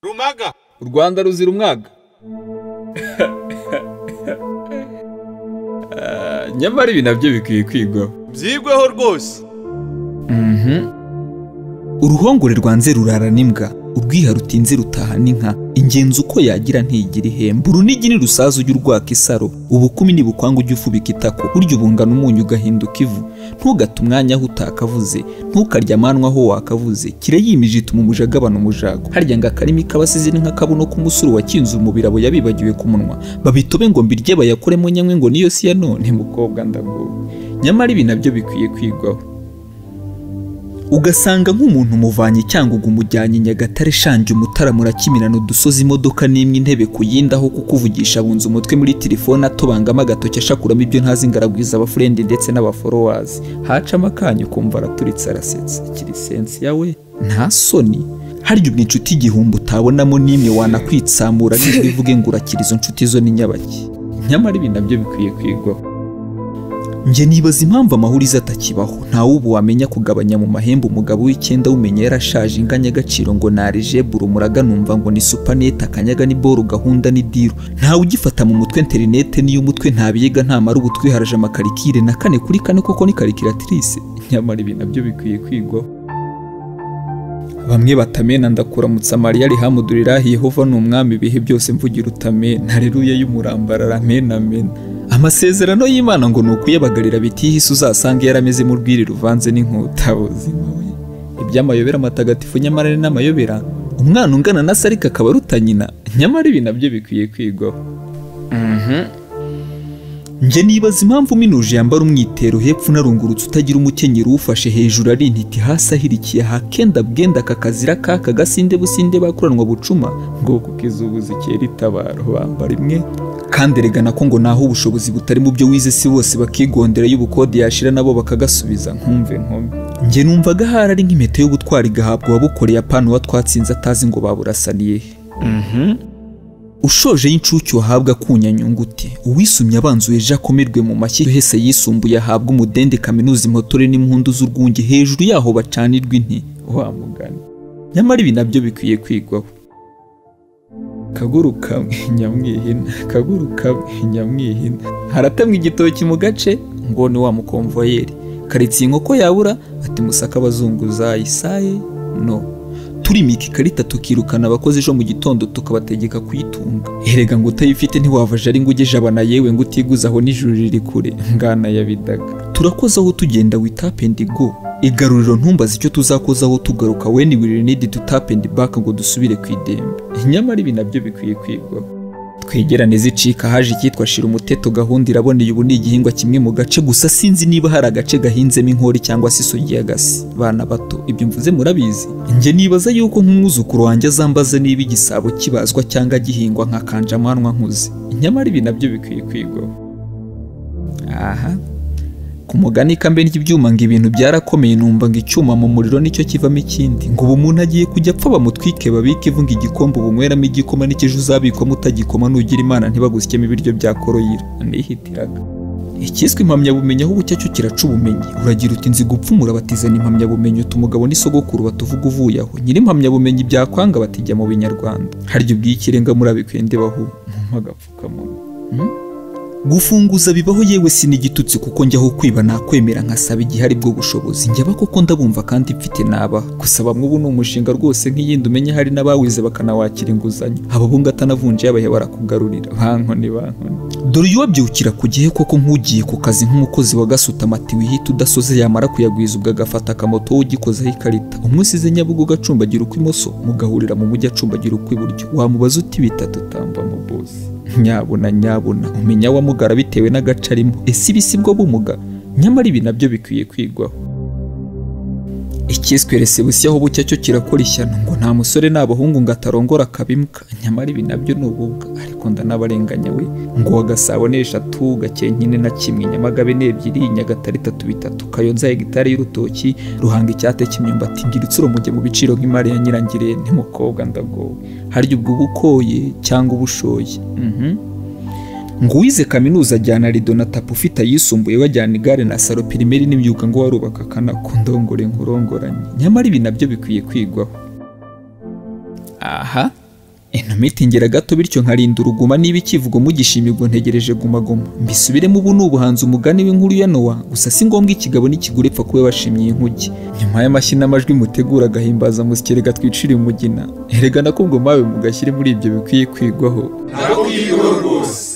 rumaga u rwanda ruzira umwaga Ah, nyamara ibi nabyo bikwiye kwigwaho byigweho rwose uruhongore rwanze rurara n'imbwa urwiha rutinze rutaha n'inka ingenzi uko yagira ntigira ihemba urunigi ntirusaza ujya urwaka isaro ubukumi ntibukwanga ujya ufubika itako burya ubungana umunyu ugahinduka ivu ntugate umwanya aho utakavuze ntukarye amanwa aho wakavuze kire yimije ituma umuja agabana umujago harya ngo akarimi k'abasizi ni nk'akabuno k'umusuru wakinze umubirabo yabibagiwe ku munwa babitobe ngo mbirye bayakoremo nyanywe ngo niyo si ya none mukobwa ndagowe nyamara ibi nabyo bikwiye kwigwaho ugasanga nk'umuntu umuvanye icyangugu umujyanye nyagatare shangi umutara murakimirana udusozi imodoka n'imwe intebe ku yindi aho kukuvugisha abunze umutwe muri telefone atobangamo agatoki ashakuramo ibyo ntazi ngaragwiza abafurendi ndetse n'abaforowazi hacamo akanya ukumva araturitse arasetsa ikiri sensi yawe nta soni harya ubwo inshuti igihumbi utabonamo n'imwe wanakwitsamura n'ijwi ivuge ngo urakira izo nshuti zo ni nyabaki nyamara ibi nabyo bikwiye kwigwaho njye nibaza impamvu amahurizo atakibaho ntawe ubu wamenya kugabanya mu mahembe umugabo w'icyenda w'umenya yarashaje inganya agaciro ngo narejebu umuraga numva ngo ni supanete akanyaga ni boru gahunda ni diru ntawe ugifata mu mutwe interinete niyo umutwe ntabiga ntamara ubu twiharaje amakarikire na kane kuri kane koko ni karikiratirise nyamara ibi nabyo bikwiye kwigwaho bamwe batamena ndakuramutsa mariya rihamudurirahi yehova ni umwami ibihe byose mvugira utamena hareruya y'umurambarara amen amen amasezerano y'imana ngo ni ukuyabagarira bitihise uzasanga yaramezemo urwiri ruvanze n'inkuta buzima we iby'amayobera matagatifu nyamara ari n'amayobera umwana ungana na se ariko akaba aruta nyina nyamara ibi nabyo bikwiye kwigwaho njye nibaza impamvu minuje yambara umwitero hepfo unarungurutse utagira umukenyero uwufashe hejuru ari intiti hasi ahirikiye hakenda bwenda aka kazira kaka gasinde businde bakuranwa bucuma ngo kukizubuza ikera itabaro bambara imwe kandi eregana ko ngo naho ubushobozi butari mu byo wize si bose bakigondera y'ubukode yashira nabo bakagasubiza nkumve nkome njye numvaga hari ari nk'impeta y'ubutwari igahabwa uwabukoreye apana uwa twatsinze atazi ngo baburasaniye he ushoje y'incuke wahabwa akunyanyunguti uwisumye abanzuye ejo akomerwe mu mashyi uhese yisumbuye ahabwa umudende kaminuza impotore n'impundu z'urwunge hejuru yaho bacanirwa inti wa mugani nyamara ibi nabyo bikwiye kwigwaho kaguruka nyamwihina kaguruka nyamwihina haratemwa igitoki mu gace ngo ni wa mukomvoyeri karitsiye inkoko yabura ati musaka abazunguza isaye no turimika ikarita tukirukana abakozi ejo mu gitondo tukabategeka kuyitunga erega ngo utayifite ntiwavaje ari ngo ujye jabana yewe ngo utiguza aho n'ijuru riri kure ngana ya bidaga turakoze aho tugenda with up and go igaruriro ntumbaze icyo tuzakozaho tugaruka when we really need to tap and back ngo dusubire ku idembe nyamara ibi nabyo bikwiye kwigwaho twegerane zicika haje icyitwa shira umuteto gahunda iraboneye ubu ni igihingwa kimwe mu gace gusa sinzi niba hari agace gahinzemo inkori cyangwa se isugi y'agasi bana bato ibyo mvuze murabizi njye nibaza yuko nk'umwuzukuru wanjye azambaza niba igisabo kibazwa cyangwa gihingwa nka kanjamanwa nkuze nyamara ibi nabyo bikwiye kwigwaho aha ku mugani kambe ry'ibyuma ngo ibintu byarakomeye numva ngo icyuma mu muriro nicyo kivamo ikindi ngo ubu umuntu agiye kujya apfa bamutwike babike ivu ngo igikombe ubunweramo igikoma n'ikije uzabikwamo utagikoma nugira imana ntibagusyemo ibiryo bya koroyira nihitiraga ikiswe impamyabumenyi aho ubucyacu kiraca ubumenyi uragira uti nzi gupfumura batizana impamyabumenyi uti umugabo n'isogokuru batuvuga uvuye aho nyiri impamyabumenyi byakwanga batijya mu binyarwanda harya ubw'ikirenga murabikwende bahu mu agapfukamunwa gufunguza bibaho yewe si n'igitutsi kuko njyaho kwiba nakwemera nkasaba igihari bwo bushobozi njya ko ndabumva kandi mfite naba gusa bamwe ubu ni umushinga rwose nk'iyindi umenya hari n'abawize bakanawakira inguzanyo aba bunga atanavunje yabaye barakugarurira bankoni bankoni dore iyo wabyukira ku gihe koko nk'ugiye ku kazi nk'umukozi wa gasutama ati wihita udasoze yamara kuyagwiza ubwo agafata akamoto wowe ugikozeho ikarita umwe usize nyabugogo acumbagira ukw'imoso mugahurira mu mujyi acumbagira ukw'iburyo wamubaza uti bitatu utamba mu bose nyabuna nyabuna umenya wamugara bitewe n'agace arimo ese ibi si bwo bumuga nyamara ibi nabyo bikwiye kwigwaho ikiswe resebusiyo aho bucya cyo kirakora ishyano ngo nta musore n'abahungu ngo atarongora akabimuka nyamara ibi nabyo ni ububwa ariko ndanabarenganya we ngo wagasabo ni eshatu gakenkine na kimwe nyamagabe ni ebyiri nyagatare itatu bitatu kayonza hegitari y'urutoki ruhanga icyate cy'imyumbati ngira utsuro mujye mu biciro nk'imari ya nyirangirente mukobwa ndagowe harya ubwo uba ukoye cyangwa uba ushoye mhm ngo uwize kaminuza ajyana rido na tapi ufite ayisumbuye bajyana igare na salo pirimeri n'imyuga ngo warubaka akanako ndongore nkurongoranye nyamara ibi nabyo bikwiye kwigwaho aha intumiti itingira gato bityo nkarinda uruguma niba ikivugo mugishimigo ntegereje gumagoma mbisubiremo ubu ni ubuhanzi umugani w'inkuru ya nowa gusa si ngombwa ikigabo n'ikigore ipfa kuba washimye inkuge nyuma y'amashyi n'amajwi mutegura agahimbaza musyi reka twicire umugina erega nakubwo mawe mugashyire muri ibyo bikwiye kwigwaho ntabwo yigwa rwose